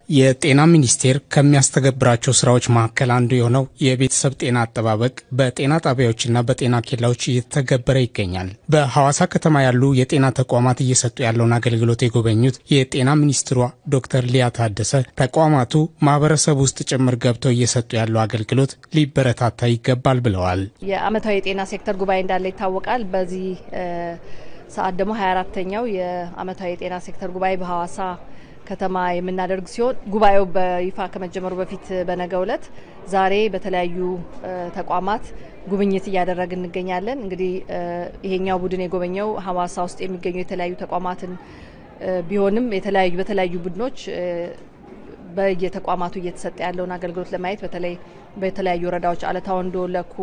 የጤና ሚኒስቴር ከሚያስተገብራቸው ስራዎች መካከል አንዱ የሆነው የቤተሰብ ጤና አጠባበቅ በጤና ጣቢያዎችና በጤና ኬላዎች እየተተገበረ ይገኛል። በሐዋሳ ከተማ ያሉ የጤና ተቋማት እየሰጡ ያለውን አገልግሎት የጎበኙት የጤና ሚኒስትሯ ዶክተር ሊያ ታደሰ ተቋማቱ ማህበረሰብ ውስጥ ጭምር ገብተው እየሰጡ ያለው አገልግሎት ሊበረታታ ይገባል ብለዋል። የአመታዊ የጤና ሴክተር ጉባኤ እንዳለ ይታወቃል። በዚህ ሰዓት ደግሞ 24ተኛው የአመታዊ የጤና ሴክተር ጉባኤ በሐዋሳ ከተማ የምናደርግ ሲሆን ጉባኤው በይፋ ከመጀመሩ በፊት በነገው ዕለት ዛሬ በተለያዩ ተቋማት ጉብኝት እያደረግን እንገኛለን። እንግዲህ ይሄኛው ቡድን የጎበኘው ሐዋሳ ውስጥ የሚገኙ የተለያዩ ተቋማትን ቢሆንም የተለያዩ በተለያዩ ቡድኖች በየተቋማቱ እየተሰጠ ያለውን አገልግሎት ለማየት በተለይ በተለያዩ ወረዳዎች አለታ ወንዶ፣ ለኩ፣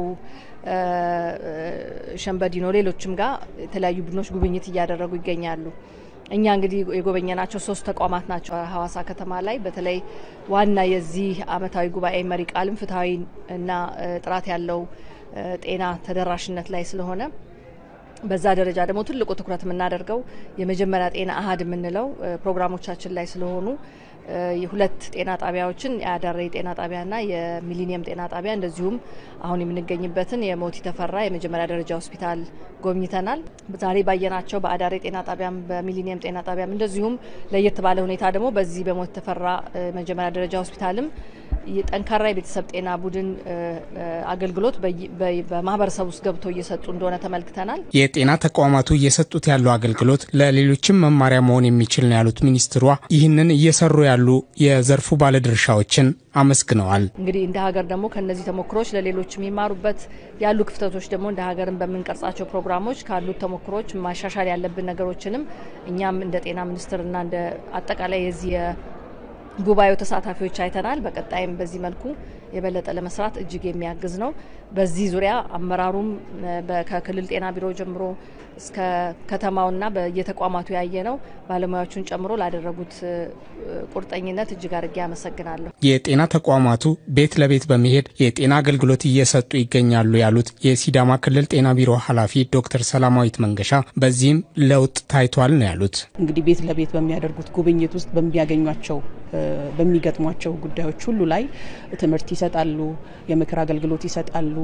ሸንበዲኖ ሌሎችም ጋር የተለያዩ ቡድኖች ጉብኝት እያደረጉ ይገኛሉ። እኛ እንግዲህ የጎበኘናቸው ሶስት ተቋማት ናቸው። ሐዋሳ ከተማ ላይ በተለይ ዋና የዚህ አመታዊ ጉባኤ መሪ ቃልም ፍትሐዊ እና ጥራት ያለው ጤና ተደራሽነት ላይ ስለሆነ በዛ ደረጃ ደግሞ ትልቁ ትኩረት የምናደርገው የመጀመሪያ ጤና አሀድ የምንለው ፕሮግራሞቻችን ላይ ስለሆኑ የሁለት ጤና ጣቢያዎችን የአዳሬ ጤና ጣቢያና የሚሊኒየም ጤና ጣቢያ እንደዚሁም አሁን የምንገኝበትን የሞቲ ተፈራ የመጀመሪያ ደረጃ ሆስፒታል ጎብኝተናል። ዛሬ ባየናቸው በአዳሬ ጤና ጣቢያም በሚሊኒየም ጤና ጣቢያም እንደዚሁም ለየት ባለ ሁኔታ ደግሞ በዚህ በሞቲ ተፈራ መጀመሪያ ደረጃ ሆስፒታልም የጠንካራ የቤተሰብ ጤና ቡድን አገልግሎት በማህበረሰብ ውስጥ ገብቶ እየሰጡ እንደሆነ ተመልክተናል። የጤና ተቋማቱ እየሰጡት ያለው አገልግሎት ለሌሎችም መማሪያ መሆን የሚችል ነው ያሉት ሚኒስትሯ ይህንን እየሰሩ ያሉ የዘርፉ ባለድርሻዎችን አመስግነዋል። እንግዲህ እንደ ሀገር ደግሞ ከነዚህ ተሞክሮች ለሌሎች የሚማሩበት ያሉ ክፍተቶች ደግሞ እንደ ሀገርን በምንቀርጻቸው ፕሮግራሞች ካሉት ተሞክሮች ማሻሻል ያለብን ነገሮችንም እኛም እንደ ጤና ሚኒስቴርና እንደ አጠቃላይ የዚህ ጉባኤው ተሳታፊዎች አይተናል። በቀጣይም በዚህ መልኩ የበለጠ ለመስራት እጅግ የሚያግዝ ነው። በዚህ ዙሪያ አመራሩም ከክልል ጤና ቢሮ ጀምሮ እስከ ከተማውና በየተቋማቱ ያየ ነው ባለሙያዎቹን ጨምሮ ላደረጉት ቁርጠኝነት እጅግ አድርጌ አመሰግናለሁ። የጤና ተቋማቱ ቤት ለቤት በመሄድ የጤና አገልግሎት እየሰጡ ይገኛሉ ያሉት የሲዳማ ክልል ጤና ቢሮ ኃላፊ ዶክተር ሰላማዊት መንገሻ በዚህም ለውጥ ታይቷል ነው ያሉት። እንግዲህ ቤት ለቤት በሚያደርጉት ጉብኝት ውስጥ በሚያገኟቸው በሚገጥሟቸው ጉዳዮች ሁሉ ላይ ትምህርት ይሰጣሉ፣ የምክር አገልግሎት ይሰጣሉ።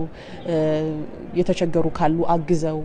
የተቸገሩ ካሉ አግዘው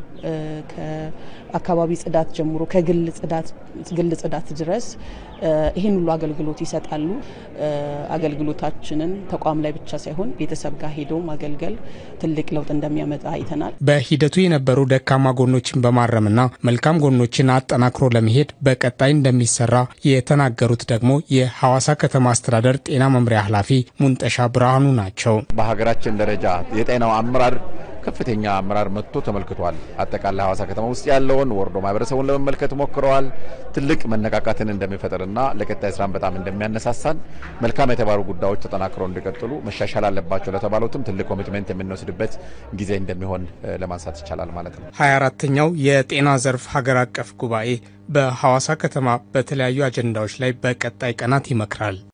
ከአካባቢ ጽዳት ጀምሮ ከግል ጽዳት ግል ጽዳት ድረስ ይህን ሁሉ አገልግሎት ይሰጣሉ። አገልግሎታችንን ተቋም ላይ ብቻ ሳይሆን ቤተሰብ ጋር ሄዶ ማገልገል ትልቅ ለውጥ እንደሚያመጣ አይተናል። በሂደቱ የነበሩ ደካማ ጎኖችን በማረምና መልካም ጎኖችን አጠናክሮ ለመሄድ በቀጣይ እንደሚሰራ የተናገሩት ደግሞ የሐዋሳ ከተማ አስተዳደር ጤና መምሪያ ኃላፊ ሙንጠሻ ብርሃኑ ናቸው። በሀገራችን ደረጃ የጤናው አመራር ከፍተኛ አመራር መጥቶ ተመልክቷል። አጠቃላይ ሐዋሳ ከተማ ውስጥ ያለውን ወርዶ ማህበረሰቡን ለመመልከት ሞክረዋል። ትልቅ መነቃቃትን እንደሚፈጥርና ለቀጣይ ስራን በጣም እንደሚያነሳሳን መልካም የተባሉ ጉዳዮች ተጠናክረው እንዲቀጥሉ መሻሻል አለባቸው ለተባሉትም ትልቅ ኮሚትሜንት የምንወስድበት ጊዜ እንደሚሆን ለማንሳት ይቻላል ማለት ነው። ሀያ አራተኛው የጤና ዘርፍ ሀገር አቀፍ ጉባኤ በሐዋሳ ከተማ በተለያዩ አጀንዳዎች ላይ በቀጣይ ቀናት ይመክራል።